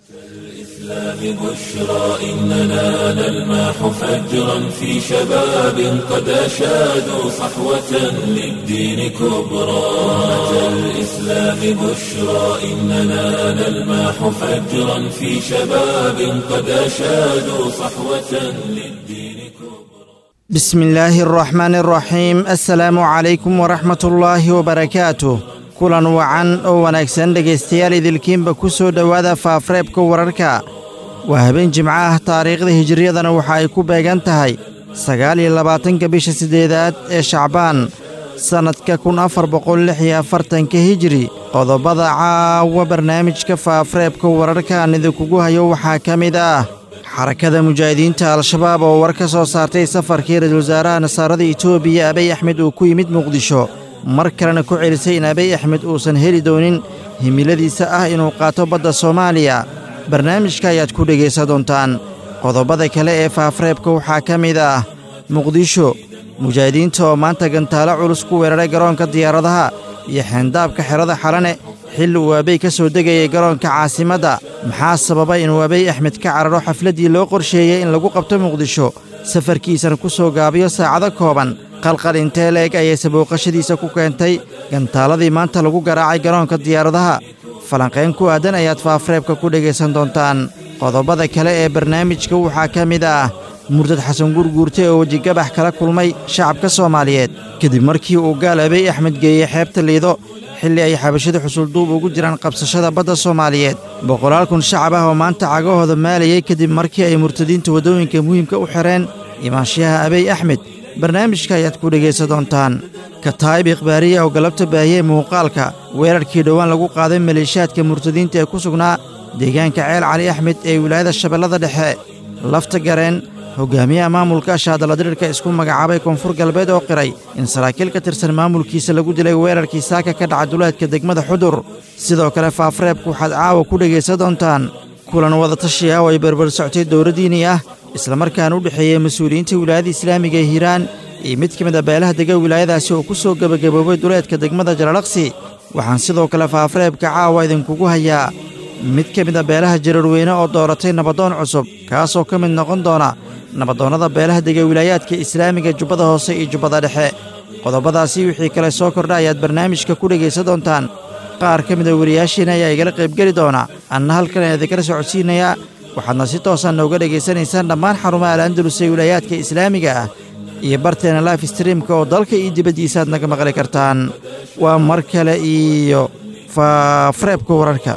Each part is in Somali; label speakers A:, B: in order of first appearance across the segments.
A: الإسلام بشرى إننا نلمح فجرا في شباب قد أشادوا صحوة للدين كبرى أمة الإسلام بشرى إننا نلمح فجرا في شباب قد أشادوا صحوة للدين كبرى
B: بسم الله الرحمن الرحيم السلaamu calaykum waraxmat ullaahi wabarakaatuh kulan wacan oo wanaagsan dhegaystayaal idilkiinba ku soo dhowaada faafreebka wararka waa habeen jimco ah taariikhda hijiriyadana waxa ay ku beegan tahay sagaal iyo labaatanka bisha siddeedaad ee shacbaan sannadka kun afar boqol lix iyo afartanka hijiri qodobada caawa barnaamijka faafreebka wararka aan idinkugu hayo waxaa ka mid ah xarakada mujaahidiinta al-shabaab oo war ka soo saartay safarkii ra-iisul wasaaraha nasaarada etoobiya abiy axmed uu ku yimid muqdisho mar kalena ku celisay in abiy axmed uusan heli doonin himiladiisa ah inuu qaato badda soomaaliya barnaamijka ayaad ku dhegaysan doontaan qodobada kale ee faafreebka waxaa ka mid ah muqdisho mujaahidiinta oo maanta gantaalo culus ku weeraray garoonka diyaaradaha iyo xeendaabka xerada xalane xilli uu abey ka soo degayay garoonka caasimadda maxaa sababay inuu abiy axmed ka cararo xafladdii loo qorsheeyey in lagu qabto muqdisho safarkiisana ku soo gaabiyo saacado kooban qalqal intee leeg ayay sabooqashadiisa ku keentay gantaaladii maanta lagu garaacay garoonka diyaaradaha falanqayn ku aadan ayaad faafreebka ku dhegaysan doontaan qodobada kale ee barnaamijka waxaa ka mid ah murtad xasan gurguurte oo wejigabax kala kulmay shacabka soomaaliyeed kadib markii uu gaal abiy axmed geeyey xeebta liido xilli ay xabashada xusulduub ugu jiraan qabsashada badda soomaaliyeed boqolaal kun shacab ah oo maanta cagahooda maalayay kadib markii ay murtadiinta waddooyinka muhiimka u xidheen imaanshaha abiy axmed barnaamijka ayaad ku dhegaysan doontaan kataayib ikhbaariya oo galabta baahiyey muuqaalka weerarkii dhowaan lagu qaaday maleeshiyaadka murtadiinta ee ku sugnaa deegaanka ceel cali axmed ee wilaayada shabeellada dhexe lafta gareen hogaamiyaha maamulka shaadaladirirka isku magacaabay koonfur galbeed oo qiray in saraakiil ka tirsan maamulkiisa lagu dilay weerarkii saaka ka dhaca duleedka degmada xudur sidoo kale faafreebku waxaad caawa ku dhegaysan doontaan kulan wadatashi ah oo ay berber soctay dowladdiini ah islamarkaana u dhexeeyey mas-uuliyiinta wilaayada islaamiga ee hiiraan iyo mid ka mid a beelaha dega wilaayadaasi oo ku soo gebagaboobay duleedka degmada jalalaqsi waxaan sidoo kale faafreebka caawa idinkugu hayaa mid ka mid a beelaha jararweyne oo dooratay nabadoon cusub kaasoo ka mid noqon doona nabadoonnada beelaha dega wilaayaadka islaamiga jubbada hoose iyo jubbada dhexe qodobadaasi wixii kale soo kordha ayaad barnaamijka ku dhegaysan doontaan qaar ka mida wariyaashiina ayaa igala qaybgeli doona anna halkan ayaa idinkala socodsiinayaa waxaadna si toosan nooga dhegaysanaysaan dhammaan xarumaha al-andalus ee wilaayaadka islaamiga ah iyo barteena life streamka oo dalka iyo dibaddiisa aad naga maqli kartaan waa mar kale iyo faafreebka wararka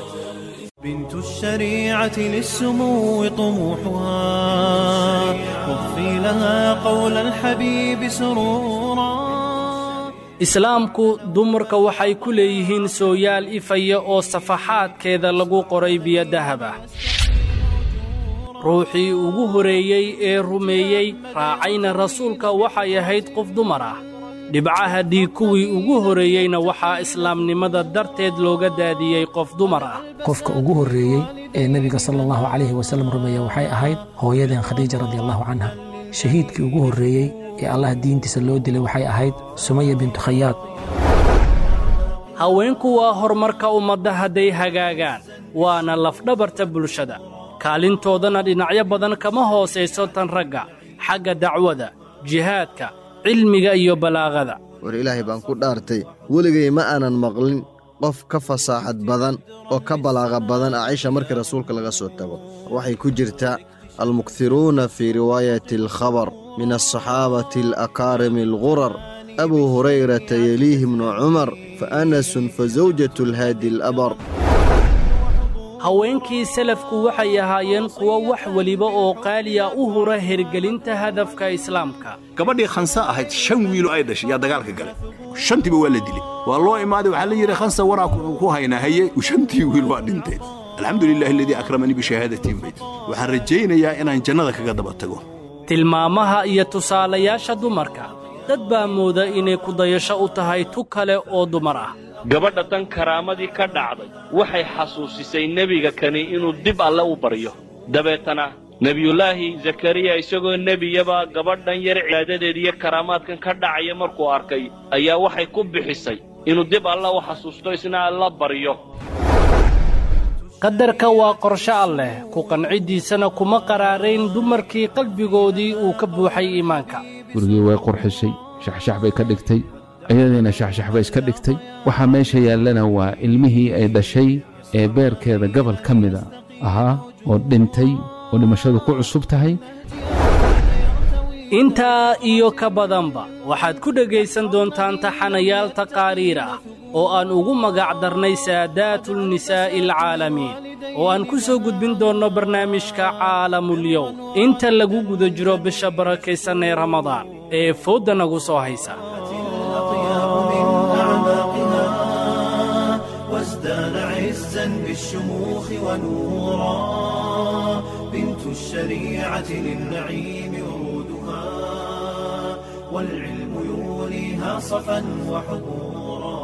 C: بنت الشريعة للسمو طموحها واغفي لها قول الحبيب سرورا
D: islaamku dumarka waxay ku leeyihiin sooyaal ifaya oo safaxaadkeeda lagu qoray biyo dahab ah ruuxii ugu horreeyey ee rumeeyey raacayna rasuulka waxay ahayd qof dumar ah dhibcaha dhiig kuwii ugu horreeyeyna waxaa islaamnimada darteed looga daadiyey qof dumar ah
E: qofka ugu horreeyey ee nebiga sala allahu calayhi wasallam rumeeya waxay ahayd hooyadeen khadiija radiallahu canha shahiidkii ugu horreeyey ee allah diintiisa loo dilay waxay ahayd sumaya bintu khayaad
D: haweenku waa horumarka ummadda hadday hagaagaan waana lafdhabarta bulshada kaalintoodana dhinacyo badan kama hoosayso tan ragga xagga dacwada jihaadka cilmiga iyo balaaqada
F: war ilaahay baan ku dhaartay weligay ma aanan maqlin qof ka fasaaxad badan oo ka balaaqa badan acisha markii rasuulka laga soo tago waxay ku jirtaa almukthiruuna fii riwaayati alkhabar min alsaxaabati alakaarimi algurar abuu hurayrata yeliihi bnu cumar fa anasun fa zawjatu alhaadi alabar
D: haweenkii salafku waxay ahaayeen kuwo wax weliba oo qaaliya u hura hergelinta hadafka islaamka
G: gabadhii khansa ahayd shan wiilo ay dhashay yaa dagaalka galay shantiiba waa la dilay waa loo imaaday waxaa la yidhi khansa waraa ku haynaa haye shantii wiil waa dhinteen alxamdu lilahi aladii akramanii bishahaadatiin bayd waxaan rajaynayaa inaan jannada kaga daba tago
D: tilmaamaha iyo tusaalayaasha dumarka dad baa mooda inay kudayasho u tahay tu kale oo dumar ah
H: gabadha tan karaamadii ka dhacday waxay xasuusisay nebiga kani inuu dib alle u baryo dabeetana nebiyullaahi zakariya isagoo nebiyaba gabadhan yar cibaadadeed iyo karaamaadkan ka dhacaya markuu arkay ayaa waxay ku bixisay inuu dib alle u xasuusto isna alla baryo
D: qadarka waa qorshe alleh ku qancidiisana kuma qaraarayn dumarkii qalbigoodii uu ka buuxay iimaanka
I: gurigii way qurxisay shaxshax bay ka dhigtay ayadiina shaxshax bay iska dhigtay waxaa meesha yaallana waa ilmihii ay dhashay ee beerkeeda gobol ka mida ahaa oo dhintay oo dhimashadu ku cusub tahay
D: intaa iyo ka badanba waxaad ku dhegaysan doontaan taxanayaal taqaariir ah oo aan ugu magac darnay saadaatulnisaa'i alcaalamiin oo aan ku soo gudbin doonno barnaamijka caalamulyow inta lagu guda jiro bisha barakaysan ee ramadaan ee foodda nagu soo haysa
C: وازدان عزا بالشموخ ونورا بنت الشريعة للنعيم ورودها والعلم يوليها صفا وحضورا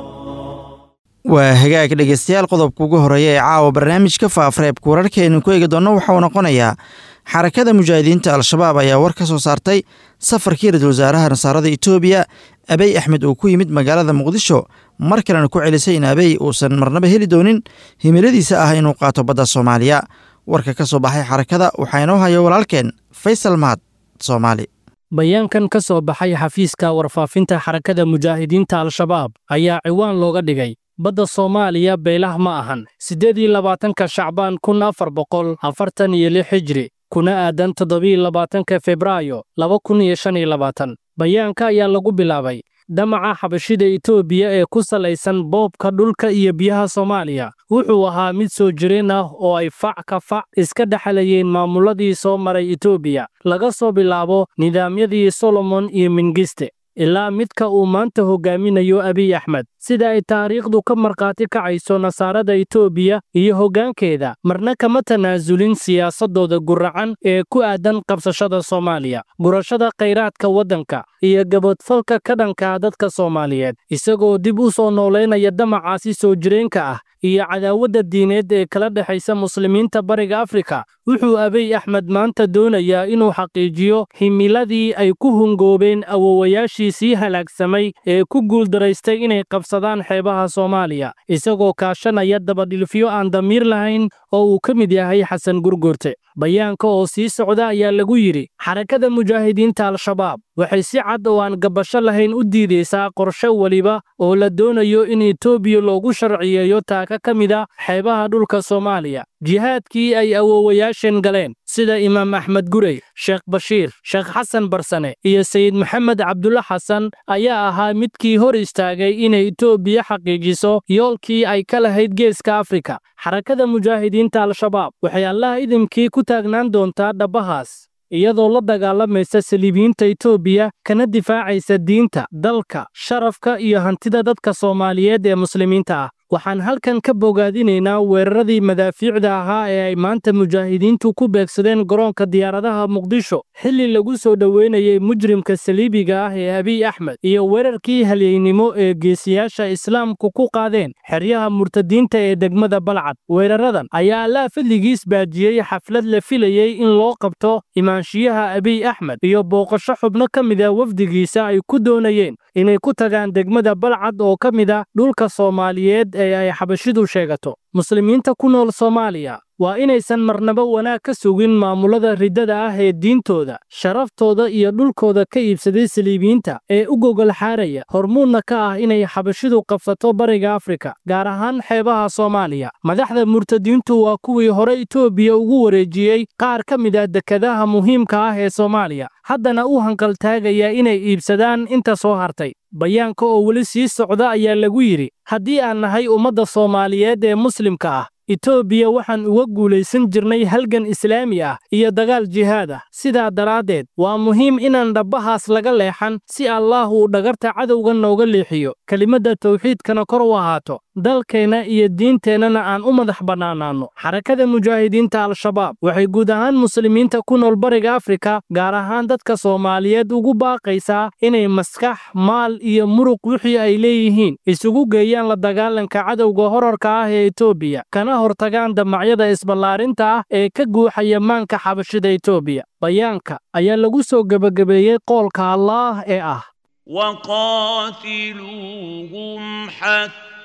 B: waa hagaag dhegeystayaal qodobka ugu horeeya ee caawa barnaamijka faafareebka wararkaaynu ku eegi doonno waxauu noqonayaa xarakada mujaahidiinta al-shabaab ayaa war ka soo saartay safarkii ra-iisul wasaaraha nasaarada etoobiya abey axmed uu ku yimid magaalada muqdisho mar kalena ku celisay in abey uusan marnaba heli doonin himiladiisa ah inuu qaato badda soomaaliya warka ka soo baxay xarakada waxaa inoo haya walaalkeen faysal mahad soomaali
D: bayaankan ka soo baxay xafiiska warfaafinta xarakada mujaahidiinta al-shabaab ayaa ciwaan looga dhigay badda soomaaliya beelah ma ahan siddeed iyo labaatanka shacbaan kun afar boqol afartan iyo lix hijri kuna aadan toddobiiyo labaatanka febraayo laba kun iyo shan iyo labaatan bayaanka ayaa lagu bilaabay damaca xabashida etoobiya ee ku salaysan boobka dhulka iyo biyaha soomaaliya wuxuu ahaa mid soo jireen ah oo ay fac ka fac iska dhexlayeen maamuladii soo maray etoobiya laga soo bilaabo nidaamyadii solomon iyo mingiste ilaa midka uu maanta hogaaminayo abiy axmed sida ay taariikhdu ka markhaati kacayso nasaarada etoobiya iyo hoggaankeeda marna kama tanaasulin siyaasaddooda guracan ee ku aadan qabsashada soomaaliya gurashada khayraadka waddanka iyo gabadfalka ka dhanka dadka soomaaliyeed isagoo dib u soo noolaynaya damacaasi soo jireenka ah iyo cadaawadda diineed ee kala dhexaysa muslimiinta bariga afrika wuxuu abiy axmed maanta doonayaa inuu xaqiijiyo himiladii ay ku hungoobeen awowayaashiisii halaagsamay ee ku guuldaraystay inay qabsadaan xeebaha soomaaliya isagoo kaashanaya dabadhilfyo aan damiir lahayn oo uu ka mid yahay xasan gurgurte bayaanka oo sii socda ayaa lagu yidhi xarakada mujaahidiinta al-shabaab waxay si cad oo aan gabasho lahayn u diidaysaa qorshe weliba oo la doonayo in etoobiya loogu sharciyeeyo taaka ka mid a xeebaha dhulka soomaaliya jihaadkii ay awowayaasheen galeen sida imaam axmed gurey sheekh bashiir sheekh xasan barsane iyo sayid maxamed cabdulla xasan ayaa ahaa midkii hor istaagay inay etoobiya xaqiijiso yoolkii ay ka lahayd geeska afrika xarakada mujaahidiinta al-shabaab waxay allaha idinkii ku taagnaan doontaa dhabbahaas iyadoo la dagaalamaysa saliibiyiinta etoobiya kana difaacaysa diinta dalka sharafka iyo hantida dadka soomaaliyeed ee muslimiinta ah waxaan halkan ka bogaadinaynaa weeraradii madaafiicda ahaa ee ay maanta mujaahidiintu ku beegsadeen garoonka diyaaradaha muqdisho xilli lagu soo dhoweynayay mujrimka saliibiga ah ee abiy axmed iyo weerarkii halyeynimo ee geesiyaasha islaamku ku qaadeen xeryaha murtadiinta ee degmada balcad weeraradan ayaa allaa fadligiis baajiyey xaflad la filayey in loo qabto imaanshiyaha abiy axmed iyo booqasho xubno ka mida wafdigiisa ay ku doonayeen inay ku tagaan degmada balcad oo ka mida dhulka soomaaliyeed ee ay xabashidu sheegato muslimiinta ku nool soomaaliya waa inaysan marnaba wanaag ka sugin maamulada riddada ah ee diintooda sharaftooda iyo dhulkooda ka iibsaday saliibiyiinta ee u gogol xaaraya hormuudna ka ah inay xabashidu qabsato bariga afrika gaar ahaan xeebaha soomaaliya madaxda murtadiintu waa kuwii hore etoobiya ugu wareejiyey qaar ka mid a dekadaha muhiimka ah ee soomaaliya haddana u hanqaltaagaya inay iibsadaan inta soo hartay bayaanka oo weli sii socda ayaa lagu yidhi haddii aan nahay ummadda soomaaliyeed ee muslimka ah etoobiya waxaan uga guulaysan jirnay halgan islaami ah iyo dagaal jihaad ah sidaa daraaddeed waa muhiim inaan dhabbahaas laga leexan si allaah uu dhagarta cadowga nooga leexiyo kelimadda tawxiidkana kor u ahaato dalkeenna iyo diinteennana aan u madax bannaanaanno xarakada mujaahidiinta al-shabaab waxay guud ahaan muslimiinta ku nool bariga afrika gaar ahaan dadka soomaaliyeed ugu baaqaysaa inay maskax maal iyo muruq wixii ay leeyihiin isugu geeyaan la dagaalanka cadowga horarka ah ee etoobiya kana hortagaan damacyada isballaarinta ah ee ka guuxaya maanka xabashida etoobiya bayaanka ayaa lagu soo gebagabeeyey qoolka allaah ee ah
J: وقاتلوهم حتى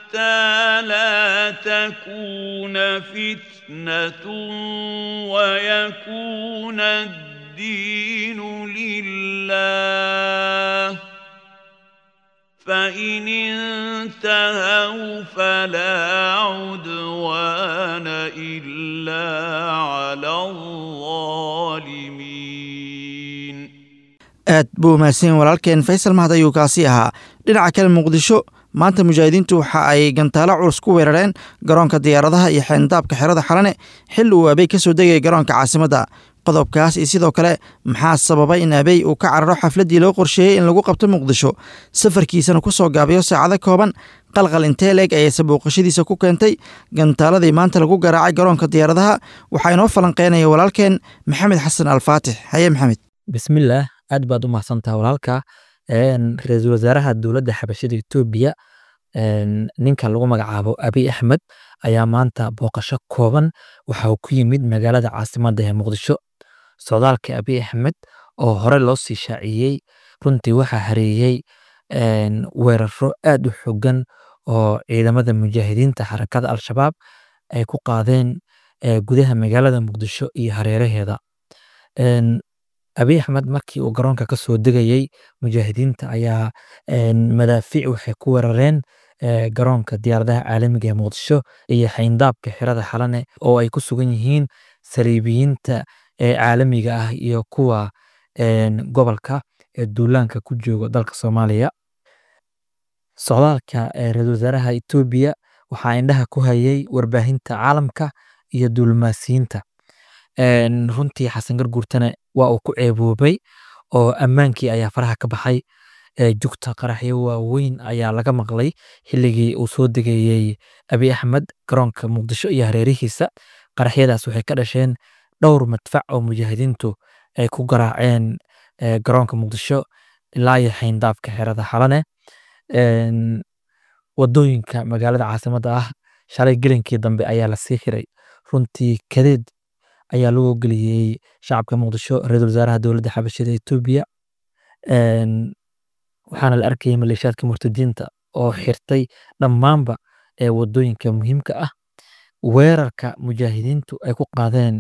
J: حتى لا تكون فتنة ويكون الدين لله فإن انتهوا فلا عدوان إلا على الظالمين
B: aad buu mahadsan walaalkeen faysal mahad ayuu kaasi ahaa dhinaca kale muqdisho maanta mujaahidiintu waxa ay gantaalo culus ku weerareen garoonka diyaaradaha iyo xeendaabka xerada xalane xil uu abey ka soo degaya garoonka caasimadda qodobkaas iyo sidoo kale maxaa sababay in abey uu ka cararo xafladdii loo qorsheeyey in lagu qabto muqdisho safarkiisana ku soo gaabiyo saacado kooban qalqal intee leeg ayayse booqashadiisa ku keentay gantaaladii maanta lagu garaacay garoonka diyaaradaha waxaa inoo falanqeynaya walaalkeen maxamed xasan alfaatix haye maxamed
K: bismillaah aad baad u mahadsantaha walaalka ra-iisul wasaaraha dowladda xabashada etoobiya ninka lagu magacaabo abiy axmed ayaa maanta booqasho kooban waxa uu ku yimid magaalada caasimadda ee muqdisho socdaalka abiy axmed oo hore loo sii shaaciyey runtii waxaa hareeyey weeraro aad u xogan oo ciidamada mujaahidiinta xarakada al-shabaab ay ku qaadeen gudaha magaalada muqdisho iyo hareeraheeda abiy axmed markii uu garoonka ka soo degayey mujaahidiinta ayaa madaafiic waxay ku weerareen garoonka diyaaradaha caalamiga ee muqdisho iyo xayndaabka xirada xalane oo ay ku sugan yihiin saliibiyiinta caalamiga ah iyo kuwa gobolka ee duulaanka ku jooga dalka soomaaliya socdaalka ra-iisul wasaaraha etoobiya waxaa indhaha ku hayay warbaahinta caalamka iyo duulmaasiyiinta runtii xasan garguurtana waa uu ku ceeboobay oo ammaankii ayaa faraha ka baxay jugta qaraxyo waaweyn ayaa laga maqlay xilligii uu soo degayey abiy axmed garoonka muqdisho iyo hareerihiisa qaraxyadaas waxay ka dhasheen dhowr madfac oo mujaahidiintu ay ku garaaceen garoonka muqdisho ilaa iyo xayndaabka xerada xalane wadooyinka magaalada caasimadda ah shalay gelinkii dambe ayaa lasii xiray runtii kadeed ayaa loo geliyey shacabka muqdisho ra-iisul wasaaraha dowladda xabashada etoobiya waxaana la arkayay maleeshiyaadka murtadiinta oo xirtay dhammaanba ee wadooyinka muhiimka ah weerarka mujaahidiintu ay ku qaadeen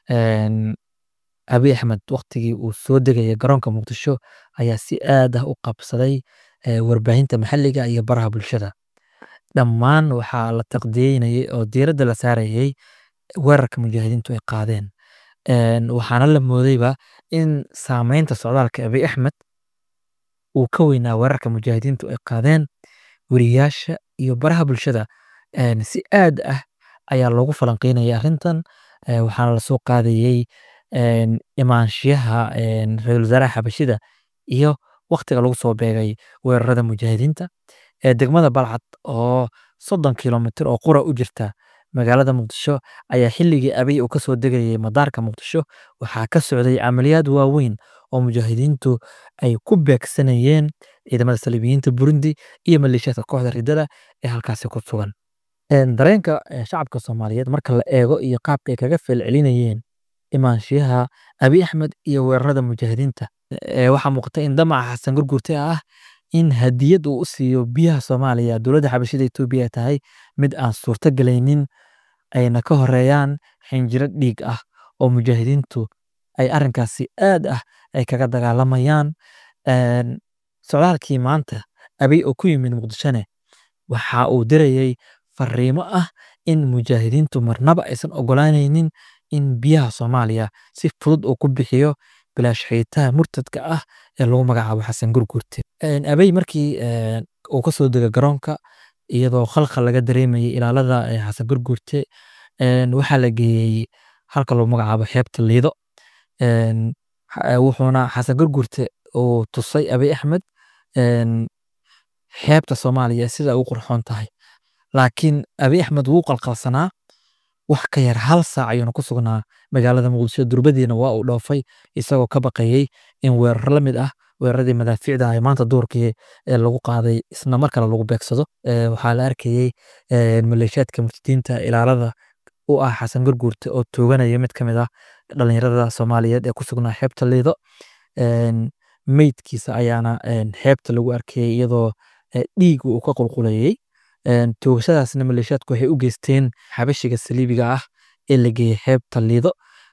K: abiy axmed waktigii uu soo degaya garoonka muqdisho ayaa si aad ah u qabsaday warbaahinta maxalliga iyo baraha bulshada dhammaan waxaa la taqdiyeynayay oo diiradda la saarayay weerarka mujaahidiintu ay qaadeen waxaana la moodayba in saameynta socdaalka abiy axmed uu ka weynaa weerarka mujaahidiintu ay qaadeen weriyaasha iyo baraha bulshada si aad ah ayaa loogu falanqeynaya arrintan waxaana lasoo qaadayey imaanshiyaha ra-iisul wasaaraha xabashida iyo waktiga lagu soo beegay weerarada mujaahidiinta degmada balcad oo soddon kilomitr oo qura u jirta magaalada muqdisho ayaa xilligii abiy uu kasoo degayay madaarka muqdisho waxaa ka socday camaliyaad waaweyn oo mujaahidiintu ay ku beegsanayeen ciidamada saliibiyiinta burundi iyo maleeshiyaadka kooxda ridada ee halkaasi ku sugan dareenka shacabka soomaaliyeed marka la eego iyo qaabka ay kaga feelcelinayeen imaanshiyaha abiy axmed iyo weerarada mujaahidiinta waxaa muuqata in damaca xasan gurgurte ah in hadiyad uu u siiyo biyaha soomaaliya dowladda xabashida etoobiya ay tahay mid aan suurto galaynin ayna ka horeeyaan xinjiro dhiig ah oo mujaahidiintu ay arrinkaasi aad ah ay kaga dagaalamayaan socdaalkii maanta abiy oo ku yimid muqdishone waxa uu dirayey fariimo ah in mujaahidiintu marnaba aysan ogolaanaynin in biyaha soomaaliya si fudud uu ku bixiyo bilaash xiitaha murtadka ah ee lagu magacaabo xasan gurgurte abey markii uu ka soo dega garoonka iyadoo khalkhal laga dareemayay ilaalada xasan gurgurte waxaa la geeyey halka lagu magacaabo xeebta liido wuxuuna xasan gurgurte uu tusay abiy axmed xeebta soomaaliya sida ugu qurxoon tahay laakiin abiy axmed wuu qalqalsanaa wax ka yar hal saac ayuuna ku sugnaa magaalada muqdisho durbadiina waa uu dhoofay isagoo ka baqayey in weerar la mid ah weeraradii madaafiicda ah maanta duurkii ee lagu qaaday isna mar kale lagu beegsado waxaa la arkayey maleeshiyaadka murtadiinta ilaalada u ah xasan gurguurte oo tooganaya mid ka mid ah dhalinyarada soomaaliyeed ee ku sugnaa xeebta liido meydkiisa ayaana xeebta lagu arkayey iyadoo dhiig uu ka qulqulayey toogashadaasna maleeshiyaadku waxay u geysteen xabashiga saliibiga ah ee la geeyey xeebta liido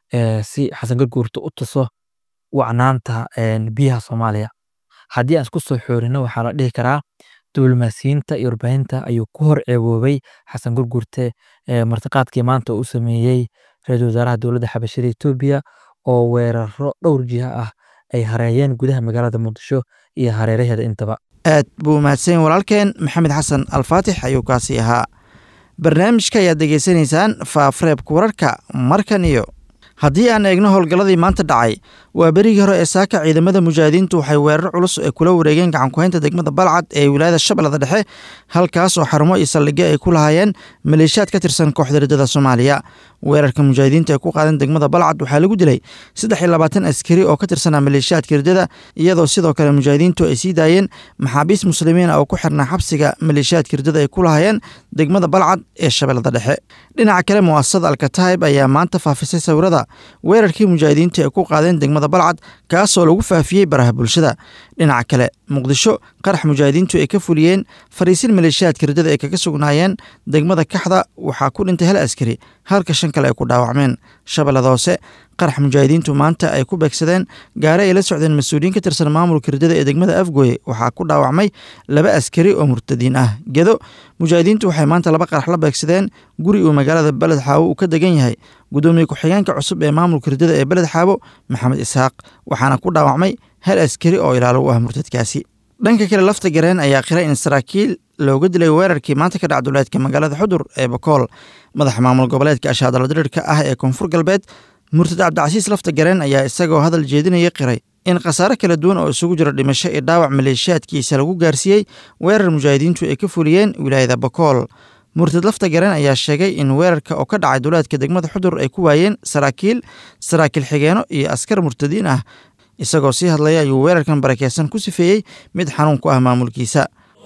K: si xasan garguurta u tuso wacnaanta biyaha soomaaliya haddii aan isku soo xoorino waxaa la dhihi karaa diblomaasiyiinta iyo warbaahinta ayuu ku hor ceeboobay xasan gurgurte martiqaadkii maanta uu sameeyey ra-iisul wasaaraha dowladda xabashada etoobiya oo weeraro dhowr jiha ah ay hareeyeen gudaha magaalada muqdisho iyo hareeraheeda intaba
B: aad buu mahadsan walaalkeen maxamed xasan alfaatix ayuu kaasi ahaa barnaamijka ayaad degeysanaysaan faafreebka wararka markan iyo haddii aan eegno howlgalladii maanta dhacay waa berigii hore ee saaka ciidamada mujaahidiintu waxay weerar culus ay kula wareegeen gacankuhaynta degmada balcad ee wilaayada shabeellada dhexe halkaas oo xarumo iyo saldhigyo ay ku lahaayeen maleeshiyaad ka tirsan kooxda riddada soomaaliya weerarka mujaahidiinta ay ku qaadeen degmada balcad waxaa lagu dilay saddex iyo labaatan askari oo ka tirsanaa maleeshiyaadka riddada iyadoo sidoo kale mujaahidiintu ay sii daayeen maxaabiis muslimiina oo ku xirnaa xabsiga maleeshiyaadka riddada ay ku lahaayeen degmada balcad ee shabeellada dhexe dhinaca kale mu'asasada alkataib ayaa maanta faafisay sawirada weerarkii mujaahidiinta ay ku qaadeen degmada balcad kaasoo lagu faafiyey baraha bulshada dhinaca kale muqdisho qarax mujaahidiintu ay ka fuliyeen fariisin maleeshiyaadka riddada ay kaga sugnaayeen degmada kaxda waxaa ku dhintay hal askari halka shan kale ay ku dhaawacmeen shabeellada hoose qarax mujaahidiintu maanta ay ku beegsadeen gaare ay la socdeen mas-uuliyiin ka tirsan maamulka riddada ee degmada afgooye waxaa ku dhaawacmay laba askari oo murtadiin ah gedo mujaahidiintu waxay maanta laba qarax la beegsadeen guri uu magaalada beled xaawo uu ka degan yahay gudoomiye ku-xigeenka cusub ee maamulka riddada ee beled xaawo maxamed isxaaq waxaana ku dhaawacmay hal askari oo ilaalo u ah murtadkaasi dhanka kale lafta gareen ayaa qiray in saraakiil looga dilay weerarkii maanta ka dhac duleedka magaalada xudur ee bakool madaxa maamul goboleedka ashaadala dirirka ah ee koonfur galbeed murtad cabdicasiis lafta gareen ayaa isagoo hadal jeedinaya qiray in khasaare kala duwan oo isugu jira dhimasho iyo dhaawac maleeshiyaadkiisa lagu gaarsiiyey weerar mujaahidiintu ay ka fuliyeen wilaayada bakool murtad lafta gareen ayaa sheegay in weerarka oo ka dhacay duleedka degmada xudur ay ku waayeen saraakiil saraakiil xigeeno iyo askar murtadiin ah isagoo sii hadlaya ayuu weerarkan barakeysan ku sifeeyey mid xanuun ku ah maamulkiisa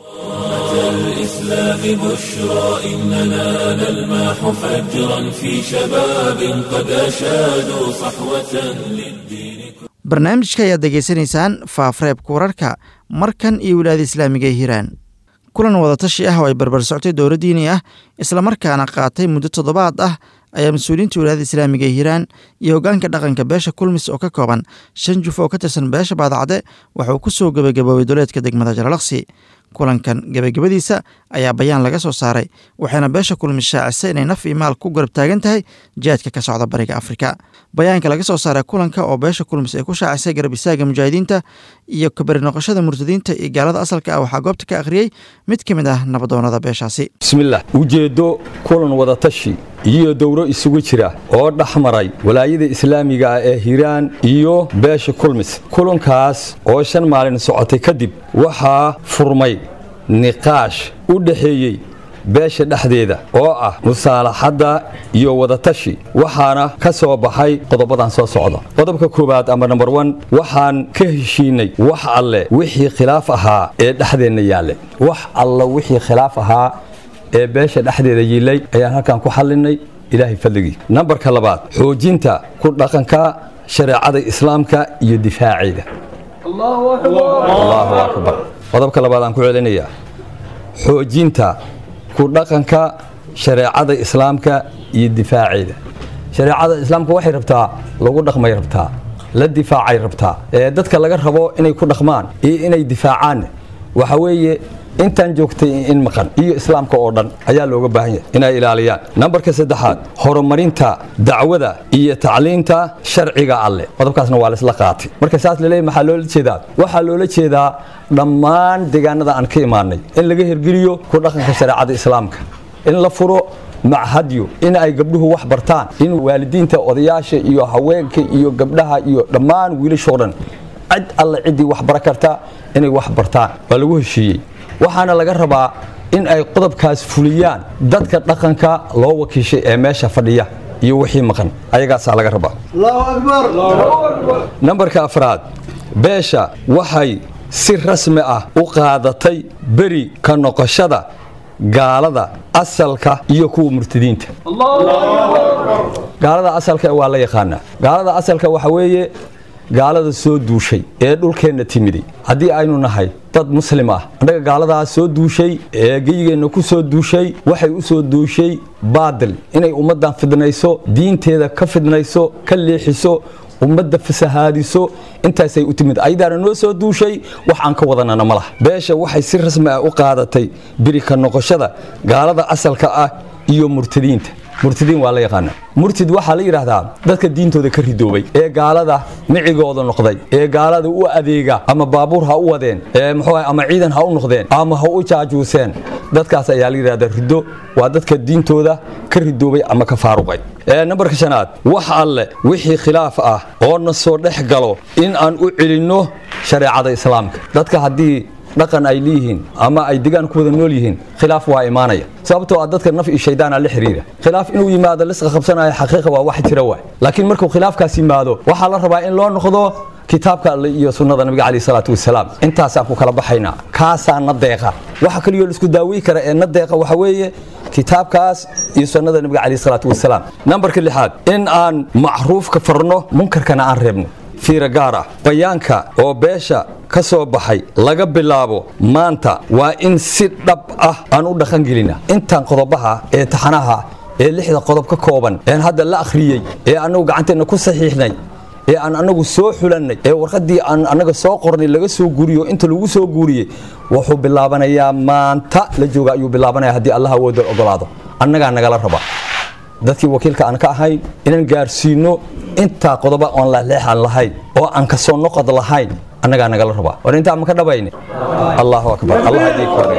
A: الإسلام بشرى إننا نلمح فجرا في شباب قد أشادوا صحوة للدين
B: barnaamijka ayaad degeysanaysaan faafreebka wararka markan iyo wilaayada islaamiga ee hiiraan kulan wadatashi ah oo ay barbar soctay dowla diini ah islamarkaana qaatay muddo toddobaad ah ayaa mas-uuliyiinta wilaayada islaamiga ee hiiraan iyo hoggaanka dhaqanka beesha kulmis oo ka kooban shan juf oo ka tirsan beesha baadacde waxauu ku soo gebagaboobay duleedka degmada jalalaqsi kulankan gebagabadiisa ayaa bayaan laga soo saaray waxayna beesha kulmis shaacisay inay naf iyo maal ku garab taagan tahay jihaadka ka socda bariga afrika bayaanka laga soo saaray kulanka oo beesha kulmis ay ku shaacisay garab istaaga mujaahidiinta iyo kabari noqoshada murtadiinta iyo gaalada asalka ah waxaa goobta ka akhriyey mid ka mid ah nabadoonada beeshaasi
L: bismillaah ujeeddo kulan wadatashi iyo dowro isugu jira oo dhex maray walaayada islaamiga ah ee hiiraan iyo beesha kulmis kulankaas oo shan maalin socotay kadib waxaa furmay niqaash u dhexeeyey beesha dhexdeeda oo ah musaalaxadda iyo wadatashi waxaana ka soo baxay qodobadan soo socda qodobka koowaad ama nambar wan waxaan ka heshiinay wax alle wixii khilaaf ahaa ee dhexdeenna yaalle wax alle wixii khilaaf ahaa ee beesha dhexdeeda yiilay ayaan halkan ku xallinay ilaahay fadligii nambarka labaad xoojinta ku dhaqanka shareecada islaamka iyo difaaceeda allahu akbar qodobka labaad aan ku celinayaa xoojinta ku dhaqanka shareecada islaamka iyo difaaceeda shareecada islaamka waxay rabtaa lagu dhaqmay rabtaa la difaacay rabtaa ee dadka laga rabo inay ku dhaqmaan iyo inay difaacaan waxa weeye intaan joogtay in maqan iyo islaamka oo dhan ayaa looga baahan yahay inay ilaaliyaan nambarka saddexaad horumarinta dacwada iyo tacliinta sharciga alleh qodobkaasna waa laisla qaatay marka saas laleeyahy maxaa loola jeedaa waxaa loola jeedaa dhammaan deegaanada aan ka imaanay in laga hirgeliyo ku dhaqanka shareecada islaamka in la furo machadyo in ay gabdhuhu wax bartaan in waalidiinta odayaasha iyo haweenka iyo gabdhaha iyo dhammaan wiilashoo dhan cid alle ciddii wax bara karta inay wax bartaan waa lagu heshiiyey waxaana laga rabaa in ay qodobkaas fuliyaan dadka dhaqanka loo wakiishay ee meesha fadhiya iyo wixii maqan ayagaasaa laga rabaa nambarka afraad beesha waxay si rasmi ah u qaadatay beri ka noqoshada gaalada asalka iyo kuwa murtadiinta gaalada asalka waa la yaqaanaa gaalada asalka waxa weeye gaalada soo duushay ee dhulkeenna timiday haddii aynu nahay dad muslim ah annaga gaaladaas soo duushay ee geyigeenna ku soo duushay waxay u soo duushay baadil inay ummaddan fidnayso diinteeda ka fidnayso ka leexiso ummadda fasahaadiso intaasay u timid ayadaana noo soo duushay wax aan ka wadanana ma laha beesha waxay si rasmi ah u qaadatay birika noqoshada gaalada asalka ah iyo murtadiinta murtadiin waa la yaqaana murtid waxaa la yidhaahdaa dadka diintooda ka ridoobay ee gaalada micigooda noqday ee gaalada u adeega ama baabuur ha u wadeen ee muxuu ama ciidan ha u noqdeen ama ha u jaajuuseen dadkaas ayaa la yidhahdaa riddo waa dadka diintooda ka ridoobay ama ka faaruqay nambarka shanaad wax alle wixii khilaaf ah oo na soo dhex galo in aan u celinno shareecada islaamka dadka haddii dhaqan ay leeyihiin ama ay degaan ku wada nool yihiin khilaaf waa imaanaya sababtoo ah dadka naf iyo shaydaana la xiriira khilaaf inuu yimaado lisqa qabsanaya xaqiiqa waa wax jira waay laakiin markuu khilaafkaas yimaado waxaa la rabaa in loo noqdo kitaabka alle iyo sunnada nabiga calayhi salaatu wasalaam intaasaan ku kala baxaynaa kaasaa na deeqa waxa kaliyo laisku daaweyi kara ee na deeqa waxa weeye kitaabkaas iyo sunnada nabiga calayhi salaatu wasalaam nambarka lixaad in aan macruufka farno munkarkana aan reebno fiira gaar ah bayaanka oo beesha ka soo baxay laga bilaabo maanta waa in si dhab ah aan u dhaqangelina intaan qodobaha ee taxanaha ee lixda qodob ka kooban een hadda la akhriyey ee annagu gacanteenna ku saxiixnay ee aan annagu soo xulannay ee warqaddii aan annaga soo qornay laga soo guuriyo inta lagu soo guuriyey wuxuu bilaabanayaa maanta la jooga ayuu bilaabanaya haddii allah awooda ogolaado annagaa nagala raba dadkii wakiilka aan ka ahayn inaan gaarsiino intaa qodoba oon laleexan lahayn oo aan ka soo noqod lahayn annagaa nagala rabaa war intaa ma ka dhabayne allahu akbar allah idin kore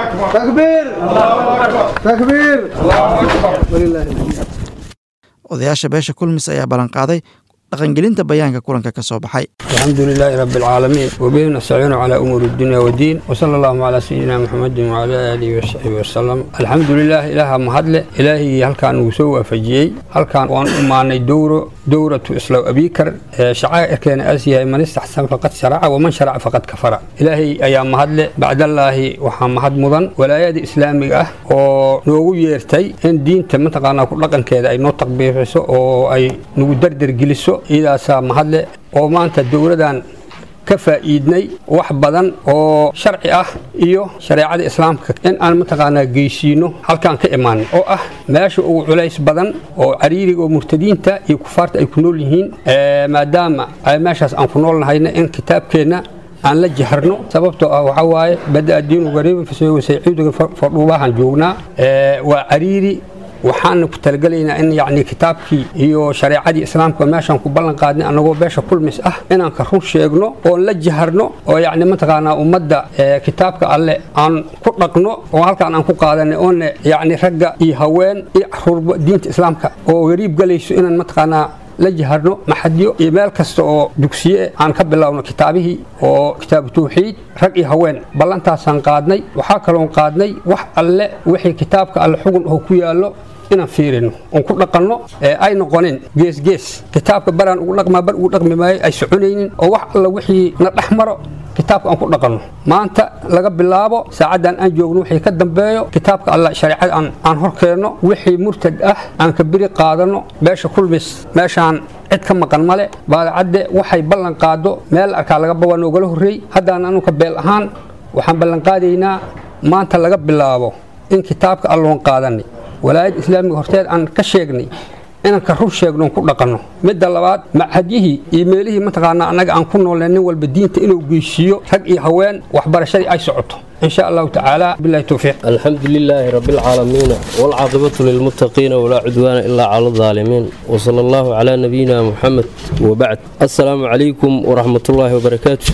B: odayaasha beesha kulmis ayaa ballanqaaday dhaqangelinta bayaanka kulanka ka soo baxay
M: الحمد لله رب العالمين وبه نستعين على أمور الدنيا والدين وصلى الله على سيدنا محمد وعلى آله وصحبه وسلم الحمد لله إله مهدل إلهي هل كان وسوى فجي هل كان وان أماني دورة دورة إسلام أبيكر شعائر كان أسيا من استحسن فقد شرع ومن شرع فقد كفر إلهي أيام مهدل بعد الله وحام مهد مضن ولا يد إسلامي أه ونوغو يرتي إن دين تمتقانا كل لقن كذا أي نطق بيفسو أو أي نوغو دردر جلسو إذا سا مهدل oo maanta dowladan ka faa'iidnay wax badan oo sharci ah iyo shareecada islaamka in aan mataqaanaa geysiino halkaan ka imaanin oo ah meesha ugu culays badan oo cariiriga oo murtadiinta iyo kufaarta ay ku nool yihiin maadaama ay meeshaas aan ku nool nahayna in kitaabkeenna aan la jaharno sababtoo ah waxaa waaye bada diinu gariibin fasayciiduga fadhuubahan joognaa waa cariiri waxaana ku talagelaynaa in yani kitaabkii iyo shareecadii islaamka meeshaan ku ballan qaadnay annagoo beesha kulmis ah inaan ka run sheegno oon la jaharno oo yani mataqaanaa ummadda kitaabka alle aan ku dhaqno oo halkaan aan ku qaadanay oona yani ragga iyo haween iyo caruurba diinta islaamka oo gariib galayso inaan mataqaanaa la jaharno maxadyo iyo meel kasta oo dugsiye aan ka bilowno kitaabihii oo kitaabu tawxiid rag iyo haween ballantaasaan qaadnay waxaa kaloon qaadnay wax alle wixii kitaabka alle xugun oo ku yaallo inaan fiirino oon ku dhaqanno ee ay noqonin geesgees kitaabka baraan ugu dhaqmaa bar ugu dhaqmi maayo ay soconaynin oo wax alla wixii na dhex maro kitaabka aan ku dhaqanno maanta laga bilaabo saacaddan aan joogno wixii ka dambeeyo kitaabka alla shareecada aan aan hor keenno wixii murtad ah aan ka biri qaadanno beesha kulmis meeshaan cid ka maqan male baadacadde waxay ballan qaado meel arkaa laga bawa noogala horreey haddaan anuka beel ahaan waxaan ballan qaadaynaa maanta laga bilaabo in kitaabka alloon qaadanay walaayad islaamiga horteed aan ka sheegnay inaan ka rur sheegno ku dhaqanno midda labaad machadyihii iyo meelihii mataqaanaa annaga aan ku noolnay nin walba diinta inuu geysiiyo rag iyo haween waxbarashadii ay socoto إن شاء الله تعالى بالله التوفيق
N: الحمد لله رب العالمين والعاقبة للمتقين ولا عدوان إلا على الظالمين وصلى الله على نبينا محمد وبعد السلام عليكم ورحمة الله وبركاته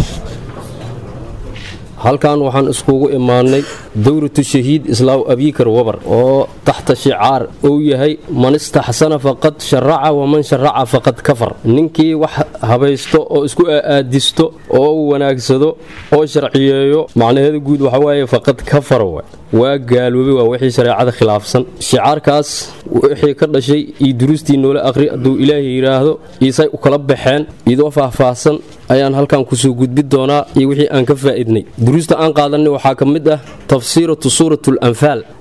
N: halkan waxaan iskugu imaanay dowratu shahiid islaaw abiikar wabar oo taxta shicaar uu yahay man istaxsana faqad sharaca waman sharaca faqad kafar ninkii wax habaysto oo isku aadisto oo u wanaagsado oo sharciyeeyo macnaheeda guud waxawaaye faqad kafar wa waa gaaloobay waa wixii shareecada khilaafsan shicaarkaas wixii ka dhashay iyo duruustii noola aqri hadduu ilaahay yidhaahdo iisay u kala baxeen idoo faahfaahsan ayaan halkan kusoo gudbi doonaa iyo wixii aan ka faa'idnay duruusta aan qaadanay waxaa ka mid ah tafsiiratu suuratu lanfaal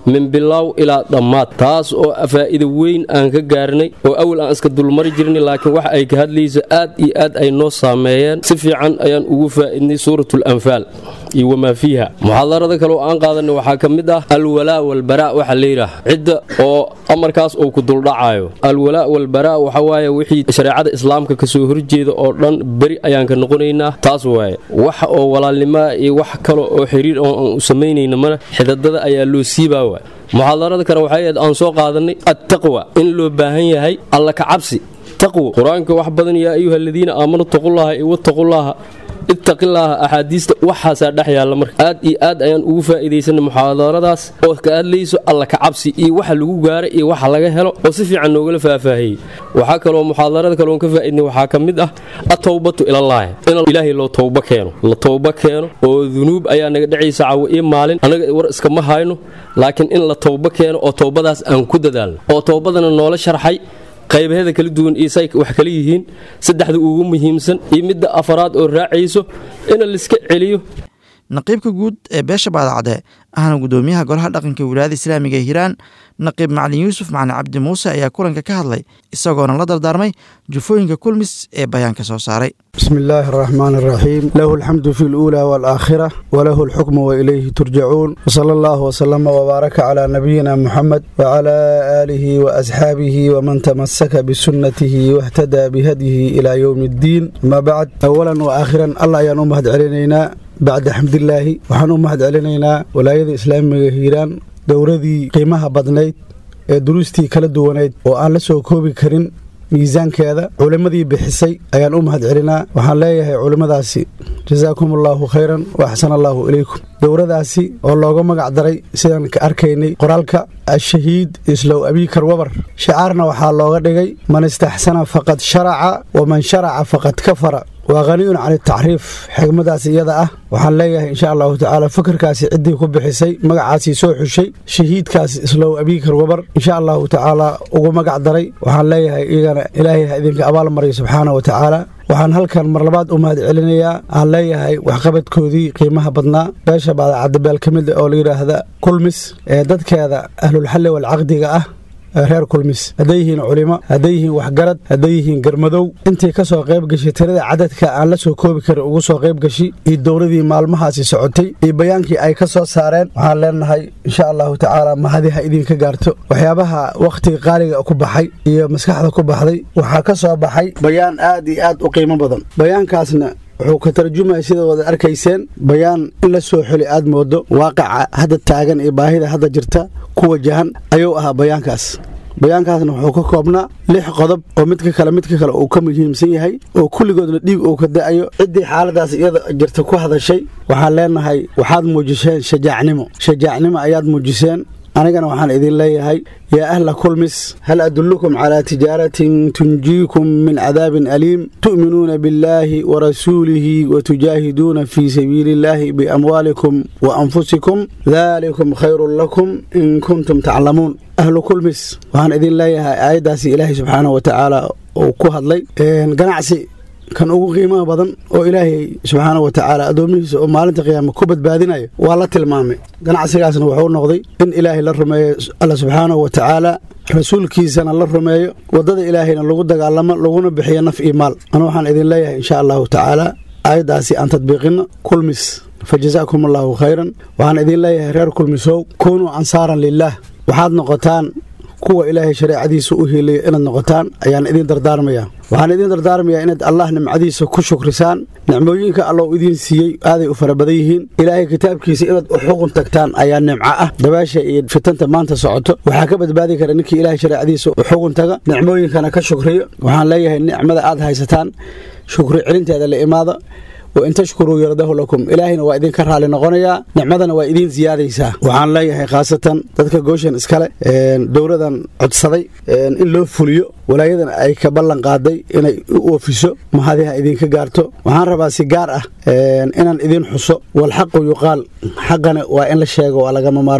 N: min bilaaw ilaa dhammaad taas oo faa'iida weyn aan ka gaarnay oo awal aan iska dulmari jirnay laakiin waxa ay ka hadlaysa aad iyo aad ay noo saameeyeen si fiican ayaan ugu faa'idnay suuratul anfaal iyo wamaa fiiha muxaadarada kale oo aan qaadanay waxaa ka mid ah alwalaa walbaraa waxa layidhaah cidda oo amarkaas uu ku duldhacayo alwalaa walbaraa waxa waaye wixii shareecada islaamka kasoo horjeeda oo dhan beri ayaan ka noqonaynaa taas waaye waxa oo walaalnimaa iyo wax kale oo xiriir oo aan u samaynayna mana xidadada ayaa loo siibaa waay muxaadarada kale waxay ahayd aan soo qaadanay attaqwa in loo baahan yahay alla ka cabsi taqwo qur-aanka wax badan yaa ayuha aladiina aamanuu taqullaha iyo wattaqullaaha ittaqilaaha axaadiista waxaasaa dhex yaalla marka aad iyo aad ayaan ugu faa'iidaysanay muxaadaradaas oo ka hadlayso alla ka cabsi iyo waxa lagu gaaray iyo waxa laga helo oo si fiican noogala faahfaahiyey waxaa kaloo muxaadarada kale oon ka faa'iidnay waxaa ka mid ah atowbatu ilallaahi in ilaahay loo towba keeno la towba keeno oo dunuub ayaa naga dhacaysa cawo iyo maalin annaga war iskama hayno laakiin in la towba keeno oo towbadaas aan ku dadaalno oo towbadana noola sharxay qaybaheeda kala duwan isay wax kala yihiin saddexda ugu muhiimsan iyo midda afaraad oo raacayso in laiska celiyo
B: naqiibka guud ee beesha baadacde ahna gudoomiyaha golaha dhaqanka wilaayada islaamiga ee hiiraan naqiib macalin yuusuf macalin cabdi muuse ayaa kulanka ka hadlay isagoona la dardaarmay jufooyinka kulmis ee bayaanka soo saaray
O: بسم الله الرحمن الرحيم له الحمد في الأولى والآخرة وله الحكم وإليه ترجعون وصلى الله وسلم وبارك على نبينا محمد وعلى آله وأصحابه ومن تمسك بسنته واهتدى بهديه إلى يوم الدين ما بعد أولا وآخرا الله ينوم هد علينا بعد حمد الله وحنوم هد علينا ولاية الإسلام هيران dowradii qiimaha badnayd ee duruustii kala duwanayd oo aan la soo koobi karin miisaankeeda culimmadii bixisay ayaan u mahad celinaa waxaan leeyahay culimmadaasi jasaakum allaahu khayran wa axsan allaahu ilaykum dowradaasi oo looga magac daray sidaan ka arkaynay qoraalka ashahiid islow abiikar wabar shicaarna waxaa looga dhigay man istaxsana faqad sharaca waman sharaca faqad kafara waa haniyun can itacriif xigmadaas iyada ah waxaan leeyahay insha allahu tacaala fakarkaasi ciddii ku bixisay magacaasii soo xushay shahiidkaas islow abiikar wabar insha allahu tacaala ugu magac daray waxaan leeyahay iyagana ilaahay ha idinka abaal mariyo subxaana wa tacaala waxaan halkan mar labaad u mahad celinayaa aan leeyahay waxqabadkoodii qiimaha badnaa beesha baadacadabeel ka mid oo la yidhaahda kulmis ee dadkeeda ahlulxalli walcaqdiga ah reer kulmis hadday yihiin culimo hadday yihiin waxgarad hadday yihiin garmadow intii ka soo qayb gashay tirada cadadka aan la soo koobi karin ugu soo qayb gashi iyo dowladii maalmahaasi socotay iyo bayaankii ay ka soo saareen waxaan leenahay insha allahu tacaala mahadi ha idinka gaarto waxyaabaha wakhtiga qaaliga ku baxay iyo maskaxda ku baxday waxaa ka soo baxay bayaan aad iyo aad u qiimo badan bayaankaasna wuxuu ka tarjumaya sida wada arkayseen bayaan in la soo xeli aad moodo waaqica hadda taagan iyo baahida hadda jirta ku wajahan ayuu ahaa bayaankaas bayaankaasna wuxuu ka koobnaa lix qodob oo midka kale midka kale uu ka muhiimsan yahay oo kulligoodna dhiig uu ka da'ayo ciddii xaaladaas iyada jirta ku hadashay waxaan leenahay waxaad muujiseen shajaacnimo shajaacnimo ayaad muujiseen anigana waxaan idin leeyahay yaa ahla kulmis hal adullukum calaa tijaaratin tunjiikum min cadaabin aliim tu'minuuna billaahi warasuulihi watujaahiduuna fii sabiili illaahi biamwaalikum wa anfusikum daalikum khayrun lakum in kuntum taclamuun ahlu kulmis waxaan idin leeyahay aayaddaasi ilaahay subxaanahu wa tacaala uu ku hadlay ganacsi kan ugu qiimaha badan oo ilaahay subxaana wa tacaala addoomihiisa oo maalinta qiyaama ku badbaadinayo waa la tilmaamay ganacsigaasna wuxuu noqday in ilaahay la rumeeyo alla subxaanahu wa tacaala rasuulkiisana la rumeeyo waddada ilaahayna lagu dagaalamo laguna bixiyo naf iyo maal anu waxaan idin leeyahay insha allahu tacaala aayaddaasi aan tadbiiqino kulmis fa jasaakum allaahu khayran waxaan idin leeyahay reer kulmisow kunuu ansaaran lilaah waxaad noqotaan kuwa ilaahay shareecadiisa u hiilaya inaad noqotaan ayaan idin dardaarmayaa waxaan idin dardaarmayaa inaad allah nimcadiisa ku shukrisaan nicmooyinka allou idiin siiyey aaday u fara badan yihiin ilaahay kitaabkiisa inaad u xuqun tagtaan ayaa nimco ah dabaasha iyo fitanta maanta socoto waxaa ka badbaadi kara ninkii ilaahay shareecadiisa u xuqun taga nicmooyinkana ka shukriyo waxaan leeyahay nicmada aad haysataan shukri celinteeda la imaada wain tashkuruu yardahu lakum ilaahayna waa idinka raali noqonayaa nicmadana waa idiin siyaadaysaa waxaan leeyahay khaasatan dadka gooshan iskale dowladan codsaday in loo fuliyo walaayadan ay ka ballan qaaday inay u oofiso mahadiha idinka gaarto waxaan rabaa si gaar ah inaan idiin xuso walxaqu yuqaal xaqana waa in la sheego waa lagama maarmaan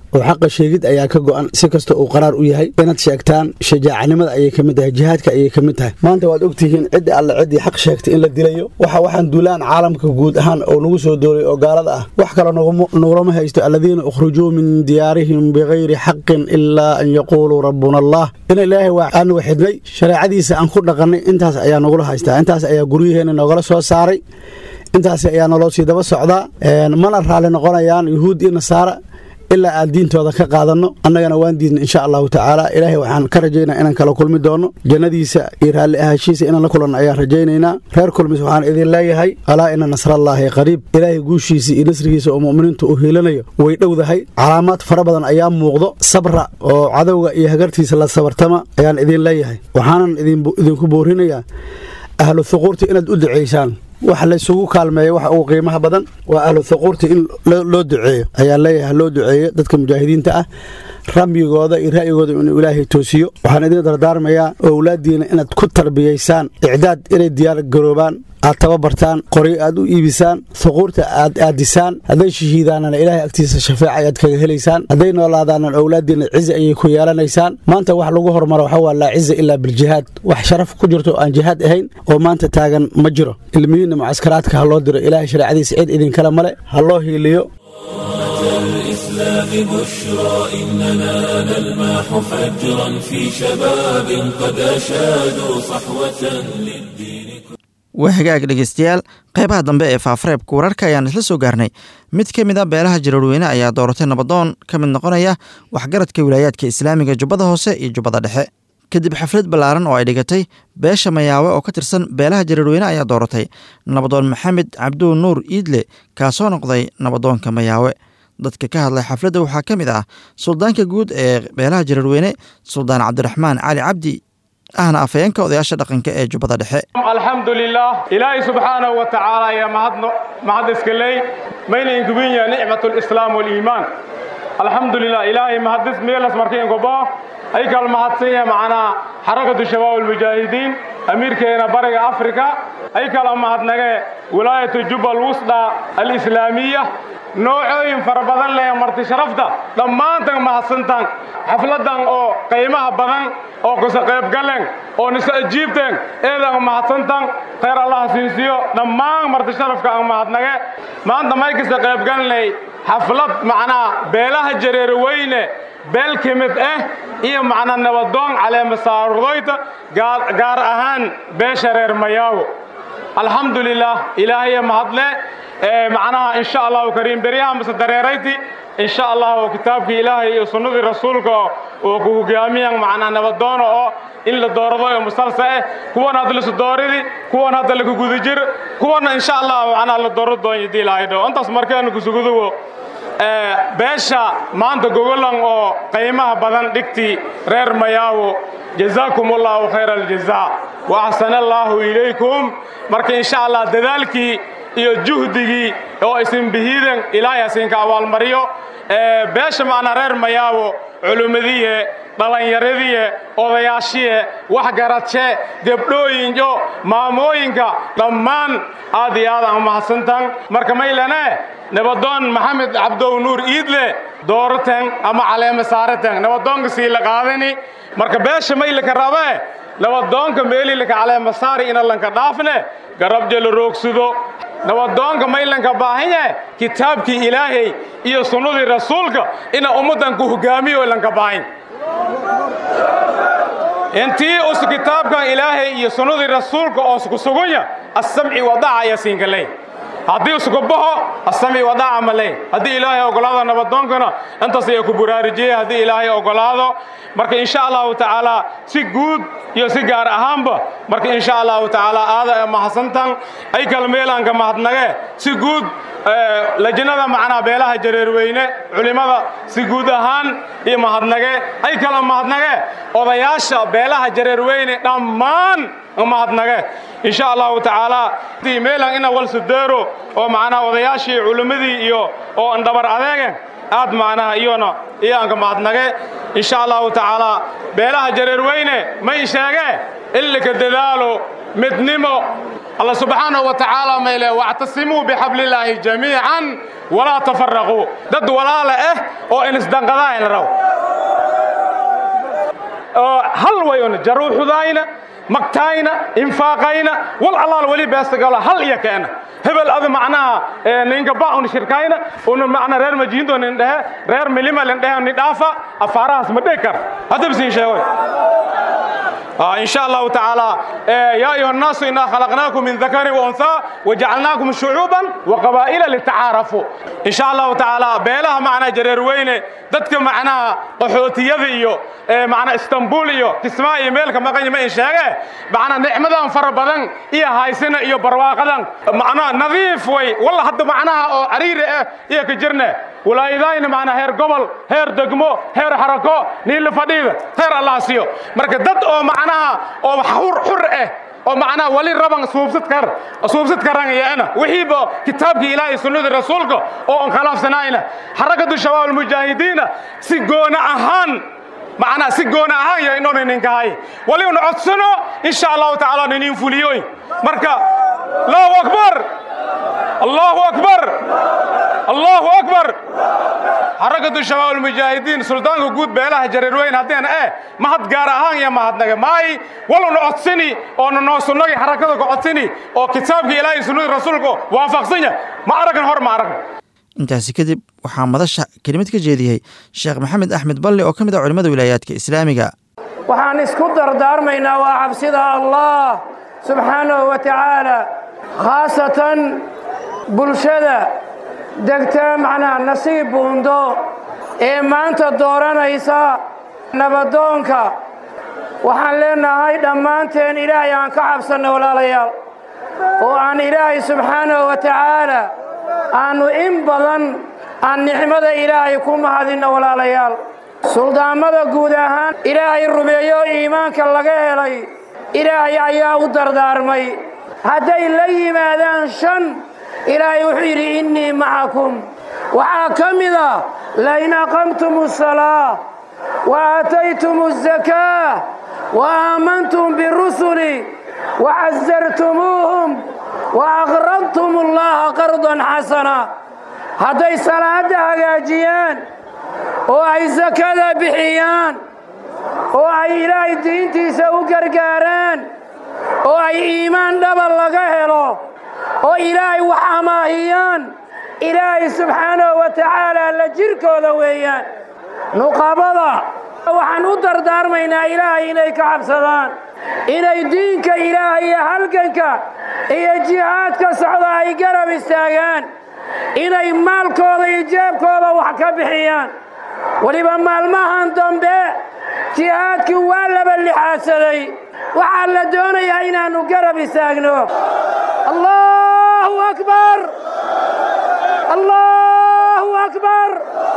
O: oo xaqa sheegid ayaa ka go'an si kasta uu qaraar u yahay inaad sheegtaan shajaacanimada ayay ka mid tahay jihaadka ayay ka mid tahay maanta waad ogtihiin ciddi alle ciddii xaq sheegtay in la dilayo waxa waxaan duulaan caalamka guud ahaan oo nagu soo doolay oo gaalada ah wax kale nagulama haysto aladiina ukhrujuu min diyaarihim bikayri xaqin ilaa an yaquuluu rabbuna allah in ilaahay waa aanagu xidhnay shareecadiisa aan ku dhaqannay intaas ayaa nagula haystaa intaas ayaa guryaheena nogala soo saaray intaas ayaa naloo sii daba socdaa mana raalli noqonayaan yuhuud iyo nasaara ilaa aan diintooda ka qaadanno annagana waan diidna insha allahu tacaala ilaahay waxaan ka rajaynaa inaan kala kulmi doono jannadiisa iyo raalli ahaashiisa inaan la kulanno ayaan rajaynaynaa reer kulmis waxaan idin leeyahay alaa ina nasrallaahi qariib ilaahay guushiisa iyo nasrigiisa oo mu'miniintu uu hiilanayo way dhowdahay calaamaad fara badan ayaa muuqdo sabra oo cadowga iyo hagartiisa la sabartama ayaan idin leeyahay waxaanan idinku boorinayaa ahlu thuquurta inaad u ducaysaan waxa laysugu kaalmeeya waxa ugu qiimaha badan waa ahlu thuquurta in loo duceeyo ayaa leeyahay loo duceeyo dadka mujaahidiinta ah ramyigooda iyo ra'yigooda inuu ilaahay toosiyo waxaan idin dardaarmayaa owlaaddiina inaad ku tarbiyaysaan icdaad inay diyaar garoobaan aad tababartaan qoryo aad u iibisaan thuquurta aad aadisaan hadday shahiidaanana ilaahay agtiisa shafeeca ayaad kaga helaysaan hadday noolaadaanan owlaaddiina cizi ayay ku yeelanaysaan maanta wax lagu horumaro waxa waa laa ciza ilaa biljihaad wax sharaf ku jirto oo aan jihaad ahayn oo maanta taagan ma jiro ilmihiinna mucaskaraadka ha loo diro ilaahay shareecadiisa cid idinkale male ha loo hiiliyo
A: الإسلام بشرى إننا نلمح فجرا في شباب قد أشادوا صحوة للدين
B: waa hagaag dhegeystayaal qaybaha dambe ee faafareebka wararka ayaan isla soo gaarnay mid ka mid a beelaha jaraerweyne ayaa dooratay nabadoon ka mid noqonaya waxgaradka wilaayaadka islaamiga jubbada hoose iyo jubbada dhexe kadib xaflad ballaaran oo ay dhigatay beesha mayaawe oo ka tirsan beelaha jaraerweyne ayaa dooratay nabadoon maxamed cabduul nuur iidle kaasoo noqday nabadoonka mayaawe dadka ka hadlay xafladda waxaa ka mid ah suldaanka guud ee beelaha jaraerweyne suldaan cabdiraxmaan cali cabdi ahna afayeenka odayaasha dhaqanka ee jubbada dhexe
P: alxamdulilah ilaahay subxaanahu wa tacaala ayaa mahadno mahad iskaley mayna inkubinya nicmatulislaam waliimaan alxamdulilah ilaahay mahadis meelas markiinkubo ay kal mahadsanya macnaa xarakatu shabaab almujaahidiin amiirkeena bariga afrika ay kala mahadnagee wilaayatu jubba alwusda alislaamiya noocooyin fara badan leh marti sharafta dhammaantan mahadsantaan xafladan oo qiimaha badan oo kusa qaybgalen oo nisa ajiibteen eedan mahadsantan khayr allah siinsiyo dhammaan marti sharafka aan mahadnage maanta may kasta qaybgalanay xaflad macnaa beelaha jareer weyne beel ka mid ah iyo macnaa nabadoon caleemasaardoyta gaar ahaan beesha reer mayaawo alxamdulilah ilaahaya mahadle macnaha insha allahu kariim beryaha mase dareerayti insha allah kitaabkii ilaahay iyo sunnadii rasuulka oo ku hogaamiyan macnaa nabadoono oo in la doorado ee musalsa ah kuwan hadda lasu dooridi kuwan hadda laku guda jir kuwana insha allah macnaa la dooro doonyo dii ilaahay dhow intaas markeenu kusugudugo beesha maanta gogolan oo qiimaha badan dhigtii reer mayaawo jazaakum allahu khayra aljazaa wa axsana allaahu ilaykum marka insha allah dadaalkii iyo juhdigii oo isin bihiiden ilaahay asinka abaalmariyo beesha macnaa reer mayaawo culummadiye dhallinyaradiye odayaashiye waxgaradshe gebdhooyinyo maamooyinka dhammaan aad iyo aad aan mahadsantan marka maylane nabadoon maxamed cabdow nuur iidle dooraten ama caleema saaraten nabadoonka sii la qaadani marka beesha maylaka rabe nabadoonka meelilaka caleema saari ina lanka dhaafne garabje la roogsudo nabadoonka maylanka baahanye kitaabkii ilaahay iyo sunnadii rasuulka ina ummaddan ku hogaamiyo lanka baahin intii us kitaabkan ilaahay iyo sunnadii rasuulka oo isku sugunya assamci wadaca ayaa siinka ley haddii isku baxo assamci wadaca ma ley haddii ilaahay ogolaado nabadoonkana intaas ayaa ku buraarujiyey haddii ilaahay ogolaado marka insha allahu tacaala si guud iyo si gaar ahaanba marka insha allahu tacaala aada mahadsantan ay kala meelaanka mahadnage si guud lajnada macnaa beelaha jareerweyne culimmada si guud ahaan iyo mahadnage ay kala mahadnage odayaasha beelaha jareerweyne dhammaan mahadnage insha allahu tacaala meelan ina walsudeero oo macnaa odayaashii culimmadii iyo oo andhabar adeege aad macnaha iyona iyaanka mahadnage insha allahu tacaala beelaha jareerweyne may sheege illika dadaalo midnimo الله سبحانه وتعالى ميله واعتصموا بحبل الله جميعا ولا تفرقوا ضد ولا له او ان اسدنقدان رو هل وين جروح ذاينا مقتاينا انفاقينا والله ولي بيستقال هل يكنا hebel adi macnaha ninka baun shirkayna una macna reer majiindo nin dhehe reer milima lin dhehe ni dhaafa afaarahaas ma dhigi kar hadda bisiin sheegoy إن شاء الله تعالى يا أيها الناس إنا خلقناكم من ذكر وأنثى وجعلناكم شعوبا وقبائل لتعارفوا إن شاء الله تعالى بيلها معنا جرير وينه دتك معنا قحوتية إيو معنا اسطنبول إيو تسمع إيميل كما قال ما إن شاء معنا نعمة فر بدن إيا هايسنا إيو برواقدا معنا نظيف وي والله حد معنا عرير إيا كجرنا ولا إذا معنا هير قبل هير دقمو هير حركو نيل فديد هير الله سيو مركز دد أو معنا أو حر حر إيه oo macnaha wali raban suubsad kar suubsad karanayana wixiiba kitaabka ilaahay sunnada rasuulka oo aan khilaafsanayna xarakadu shabaab mujaahidiina si goona ahaan macnaha si goona ahaan ya inoo ninka hay wali una codsano insha allahu tacaala ninin fuliyoy marka allahu akbar allahu akbar allahu akbar xarakatu shabaab almujaahidiin suldaanka guud beelaha jareerweyn haddeen eh mahad gaar ahaan iyo mahadnaga maay waluna codsini oona noo sunnagi xarakada ku codsini oo kitaabka ilaahay sunnada rasuulku waafaqsan yahay ma aragin hor ma aragin
B: intaasi kadib waxaa madasha kelimad ka jeediyey sheekh maxamed axmed balle oo ka mid ah culimmada wilaayaadka islaamiga
Q: waxaan isku dardaarmaynaa waa cabsida allah subxaanahu wa tacaala khaasatan bulshada degta macnaha nasiib buundo ee maanta dooranaysa nabadoonka waxaan leenahay dhammaanteen ilaahay aan ka cabsanno walaalayaal oo aan ilaahay subxaanahu wa tacaala aannu in badan aan nicmada ilaahay ku mahadinno walaalayaal suldaammada guud ahaan ilaahay rumeeyo iimaanka laga helay ilaahay ayaa u dardaarmay hadday la yimaadaan shan ilaahay wuxuu yidhi innii macakum waxaa ka mid a lain aqamtum asalaa wa aataytum azakaa wa aamantum birusuli wa casartumuuhum wa aqradtum allaha qardan xasana hadday salaadda hagaajiyaan oo ay sakada bixiyaan oo ay ilaahay diintiisa u gargaaraan oo ay iimaan dhaba laga helo oo ilaahay wax amaahiyaan ilaahay subxaanahu wa tacaala la jirkooda weeyaan nuqabada waxaan u dardaarmaynaa ilaahay inay ka cabsadaan inay diinka ilaahay iyo halganka iyo jihaadka socda ay garab istaagaan inay maalkooda iyo jeebkooda wax ka bixiyaan weliba maalmahan dambe jihaadkii waa laba lixaadsaday waxaa la doonayaa inaannu garab istaagno allahu akbar allahu akbar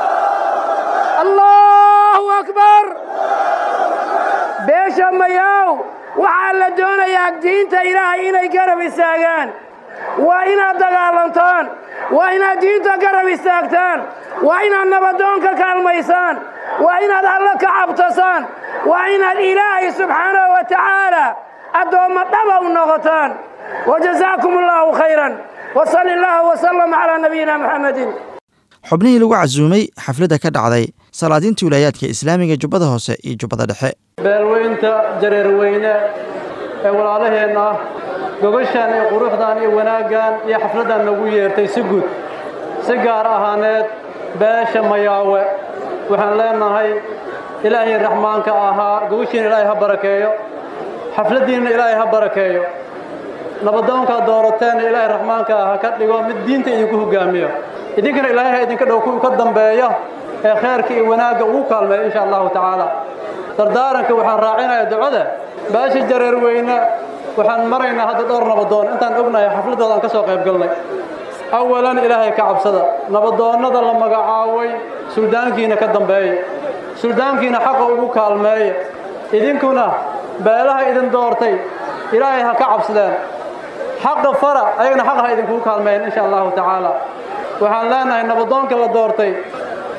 Q: allahu akbar beesha mayaw waxaa la doonayaa diinta ilaahay inay garab istaagaan waa inaad dagaalantaan waa inaad diinta garab istaagtaan waa inaad nabadoonka kaalmaysaan waa inaad alla ka cabtasaan waa inaad ilaahay subxaanahu wa tacaala addoommo dhaba u noqotaan wajazaakum allahu khayran wasali allahu wasalam calaa nabiyina muxamedin
B: xubnihii lagu casuumay xafladda ka dhacday salaadiinta wilaayaadka islaamiga jubbada hoose iyo jubbada dhexe
R: beelweynta jareerweyne ee walaalaheenna ah gogashan iyo quruxdan iyo wanaaggan iyo xafladdan nagu yeertay si guud si gaar ahaaneed beesha mayaawe waxaan leenahay ilaahay raxmaanka ahaa gogashiina ilaahay ha barakeeyo xafladdiinna ilaahay ha barakeeyo nabadoonkaad doorateenna ilaahay raxmaanka ah ha ka dhigo mid diinta idinku hoggaamiyo idinkana ilaahay ha idinka dhow kuwii ka dambeeya ee khayrka iyo wanaagga ugu kaalmeeya insha allahu tacaala dardaaranka waxaan raacinayaa ducada beesha jareerweyne waxaan maraynaa hadda dhowr nabadoon intaan ognahay xafladooda aan ka soo qayb galnay awalan ilaahay ka cabsada nabadoonnada la magacaabay suldaankiina ka dambeeya suldaankiina xaqa ugu kaalmeeya idinkuna beelaha idin doortay ilaahay ha ka cabsadeen xaqa fara ayagana xaqa ha idinkugu kaalmeeyeen insha allahu tacaala waxaan leenahay nabadoonka la doortay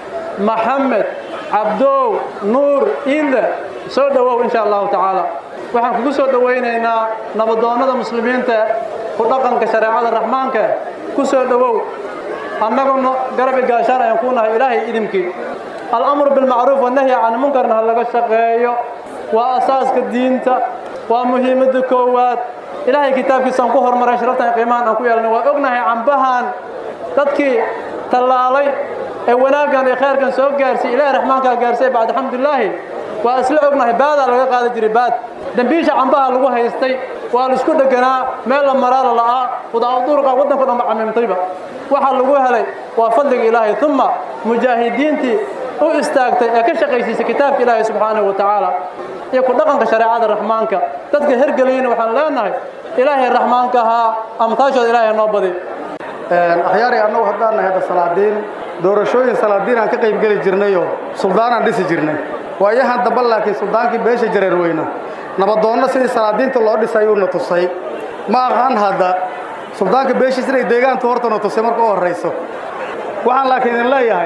R: maxamed cabdow nuur iinde soo dhowow insha allahu tacaala waxaan kugu soo dhowaynaynaa nabadoonnada muslimiinta ku dhaqanka shareecada raxmaanka ku soo dhowow annaguna garab igaashaan ayaan kuu nahay ilaahay idimkii al'amru bilmacruuf wanahyi can munkarna ha laga shaqeeyo waa asaaska diinta waa muhiimadda koowaad ilaahay kitaabkiisaan ku hormaray sharaftan iyo qiimahan aan ku yeelnay waa ognahay cambahan dadkii tallaalay ee wanaaggan iyo khayrkan soo gaarsiy ilaahay raxmaankaa gaarsiy bacd alxamdulilaahi waa isla ognahay baadaa laga qaadi jiray baad dembiisha cambaha lagu haystay waa la isku dheganaa meel la maraala la'aa wadaauduruqa waddanka dhanba camimtayba waxaa lagu helay waa fadliga ilaahay uma mujaahidiintii u istaagtay ee ka shaqaysiisay kitaabka ilaahay subxaanahu wa tacaala iyo ku dhaqanka shareecada raxmaanka dadka hergelayna waxaan leenahay ilaahay raxmaanka ahaa amtaashooda ilaahay noo badi
S: akhyaari annagu haddaan nahay hadda salaadiin doorashooyin salaadiin aan ka qaybgeli jirnayoo suldaanaan dhisi jirnay waayahan damba laakiin suldaankii beesha jareer weyna nabadoonno sidii salaadiinta loo dhisay uuna tusay ma aqaan hadda suldaanka beeshiis inay deegaantu hortana tusay marka u horrayso waxaan laakiin idin leeyahay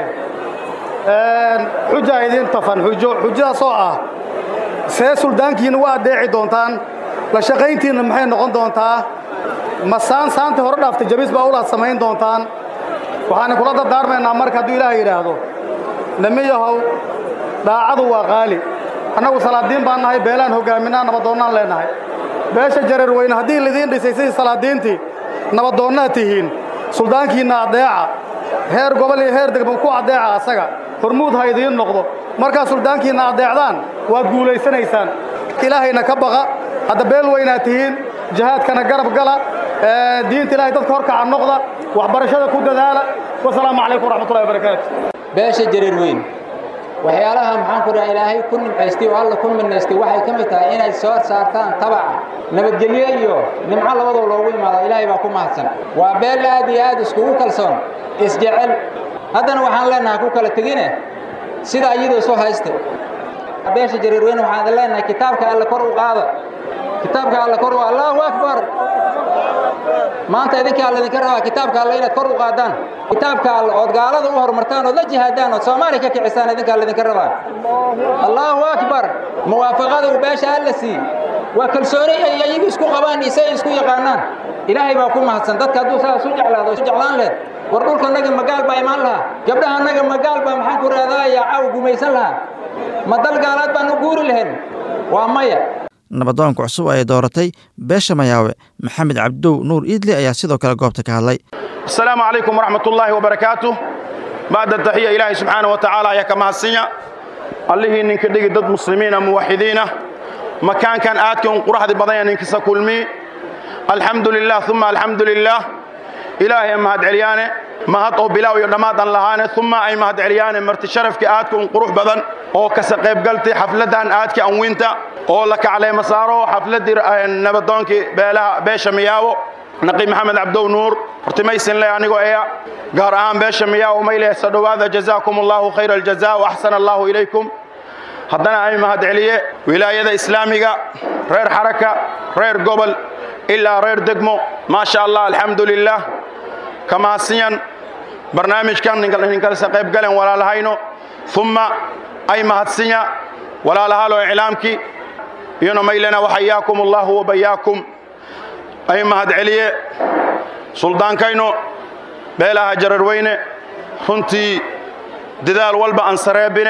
S: xujaa idiin tafan xujo xujadaasoo ah see suldaankiina u addeeci doontaan la shaqayntiinna maxay noqon doontaa ma saan saantii hore dhaaftay jabiis baa ulaad samayn doontaan waxaan kula dardaarmaynaa marka hadduu ilaahay yidhaahdo namiyahow daacadu waa qaali annagu salaadiin baan nahay beelaan hoggaaminaa nabadoonnaan leennahay beesha jareer weyne haddii lidiin dhisay sidii salaadiintii nabadoonnaad tihiin suldaankiinna addeeca heer gobol iyo heer degmo ku addeeca asaga hormuud ha idiin noqdo markaa suldaankiinna addeecdaan waad guulaysanaysaan ilaahayna ka baqa hadda beel weynaad tihiin jihaadkana garab gala diinta ilahay dadka horkaca noqda waxbarashada ku dadaala wasalaamu calaykum waraxmatullahi wabarakaatu
T: beesha jareer weyn waxyaalaha maxaan ku dhaha ilaahay ku nimcaystay oo alla ku minaystay waxay ka mid tahay inay soo saartaan tabaca nabadgelyo iyo nimco labadoo loogu imaado ilaahay baa ku mahadsan waa beel aad iyo aad iskugu kalsoon isjecel haddana waxaan leenahay ku kala tegine sida iyadoo soo haysta beesha jareer weyn waxaan leenahay kitaabka alle kor u qaada kitaabka alle kor u allahu akbar maanta idinkaa laydinka rabaa kitaabka alle inaad kor u qaadaan kitaabka alle ood gaalada u horumartaan ood la jihaadaan ood soomaaliya ka kicisaan idinkaa laydinka rabaa allahu akbar muwaafaqada uu beesha alla sii waa kalsooni ay iyagu isku qabaan isay isku yaqaanaan ilaahay baa ku mahadsan dadka hadduu saas u jeclaado isu jeclaan lehed war dhulkanaga magaal baa imaan lahaa gabdhahanaga magaal baa maxaan ku raadaaya caaw gumaysan lahaa ma dal gaalaad baan u guuri lahayn waa maya
B: nabadoonka cusub ay dooratay beesha mayaawe maxamed cabdow nuur iidli ayaa sidoo kale goobta ka hadlay
U: asalaamu calaykum waraxmat ullaahi wabarakaatu bacda taxiya ilaahay subxaana wa tacaala ayaa ka mahadsinya allihii ninka dhigi dad muslimiina muwaxidiina makaankan aadka un quraxdi badanya ninkisa kulmii alxamdu lilah uma alxamdu lilah ilaahay mahad celyaane mahad oo bilaaw iyo dhammaad aan lahaane uma ay mahad celyaane marti sharafkii aadka un qurux badan oo kasa qaybgaltay xafladdan aadka anwinta oo la kacleema saaro xafladdii nabadoonkii beelaha beesha miyaawo naqi maxamed cabdow nuur hortimaysin le anigoo eya gaar ahaan beesha miyaawo mayle sa dhowaada jazaakum allahu khayra aljaza wa axsana allahu ilaykum haddana ay mahad celiye wilaayada islaamiga reer xaraka reer gobol ilaa reer degmo maasha allah alxamdu lilah ka mahadsiyan barnaamijkan ninkalse qaybgalen walaalahayno uma ay mahadsinya walaalahalo iclaamkii iyona maylena waxayaakum allahu wabayaakum ay mahad celiye suldaankayno beelaha jararweyne runtii dadaal walba aan sareebine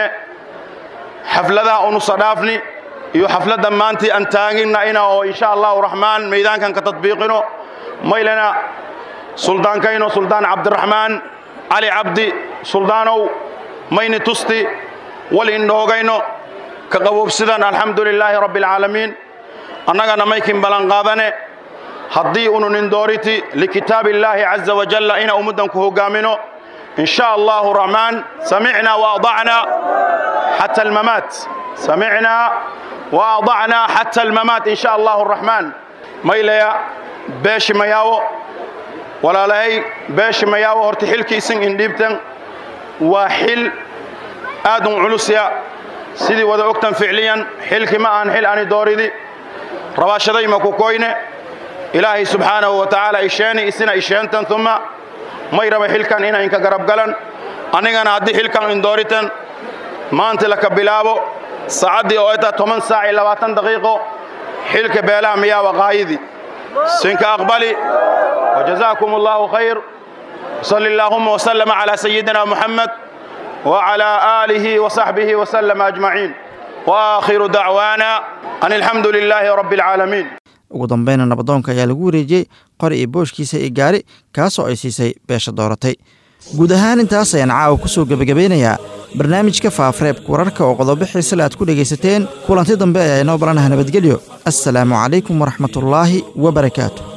U: xafladaha unusa dhaafni iyo xafladda maantii aan taaginna ina oo insha allahu raxmaan maydaankan ka tadbiiqino maylena suldaankayno suldaan cabdiraxmaan cali cabdi suldaanow mayni tusti wal indhoogayno ka qaboobsidan alxamdu lilaahi rabbi alcaalamiin annagana maykin ballanqaadane haddii unu nindooriti likitaabi illaahi caza wajalla ina ummaddan ku hoggaamino in sha allahu raxmaan samicnaa waadacnaa xata almamaat samicnaa waadacnaa xata almamaat in sha allahu raxmaan maylaya beeshi mayaawo walaalahay beeshi mayaawo horta xilkiisin indhiibtan waa xil aad un culusya sidii wada ogtan ficliyan xilki ma aan xil ani dooridi rabaashaday ma ku koyne ilaahay subxaanahu wa tacaala isheeni isina isheentan uma may raba xilkan ina inka garab galan anigana haddii xilkan indooritan maanta laka bilaabo saacaddii oo eta toban saac iyo labaatan daqiiqo xilka beelaha miyaa waqaayidii sinka aqbali wajazaakum allahu khayr صل اللهم وسلم على سيدنا محمد وعلى آله وصحبه وسلم أجمعين وآخر دعوانا أن الحمد لله رب العالمين
B: ugu dambeyna nabadoonka ayaa lagu wareejiyey qori iyo booshkiisa iyo gaari kaasoo ay siisay beesha dooratay guud ahaan intaas ayaan caawa ku soo gebagabeynayaa barnaamijka faafareebka wararka oo qodobo xiisale aad ku dhegaysateen kulanti dambe ayaa inoo balanaha nabadgelyo assalaamu calaykum waraxmatullaahi wabarakaatu